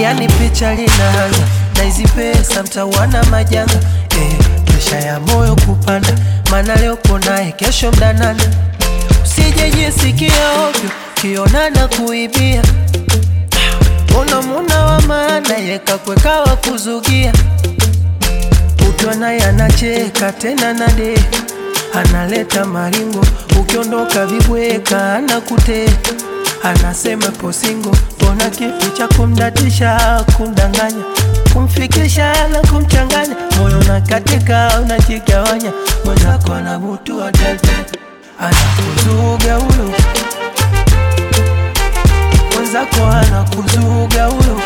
yani picha linaanza na hizi pesa mtawana majanga eh, presha ya moyo kupanda, maana leo uko naye, kesho mdanana. Usijejisikia ovyo kionana kuibia, una muna wa maana yekakweka wa kuzugia, ukiwa naye anacheka tena nade analeta maringo, ukiondoka vibweka anakuteka anasema posingo, mbona kipi cha kumdatisha, kumdanganya, kumfikisha na kumchanganya, moyo na katika unajigawanya, mwenzako anabutua dede, anakuzuga huyo mwenzako, anakuzuga huyo,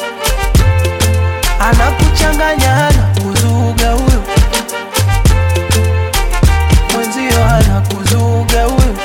anakuchanganya, anakuzuga huyo mwenzio, anakuzuga huyo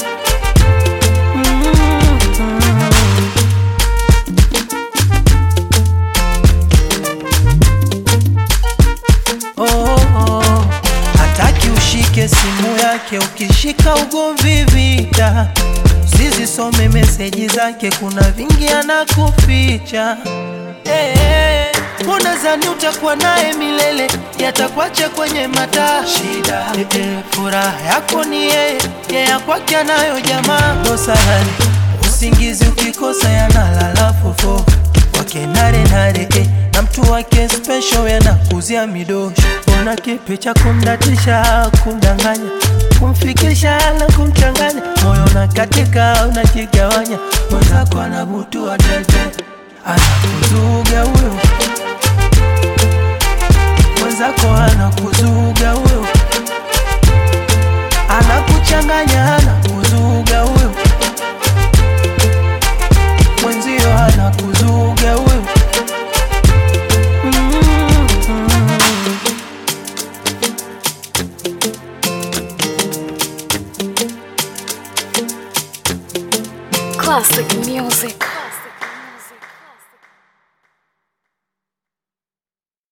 oh, oh. Hataki ushike simu yake, ukishika ugomvi vita. Usizisome meseji zake, kuna vingi anakuficha. Hey, unadhani utakuwa naye milele, yatakuacha kwenye mataa shida. Hey, hey, furaha yako ni yeye, yeye kwake anayo jamaa. Dosari usingizi ukikosa, yanalala fofo wake nare nare eh, na mtu wake special yanakuzia midosho. Ona kipi cha kumdatisha, kumdanganya, kumfikisha na kumchanganya, moyo na katika unajigawanya, mwenzako anabutua dede, anakuzuga huyo mwenzako, anakuzuga huyo, anakuchanganya, anakuzuga huyo mwenzio, anakuzuga huyo Classic music.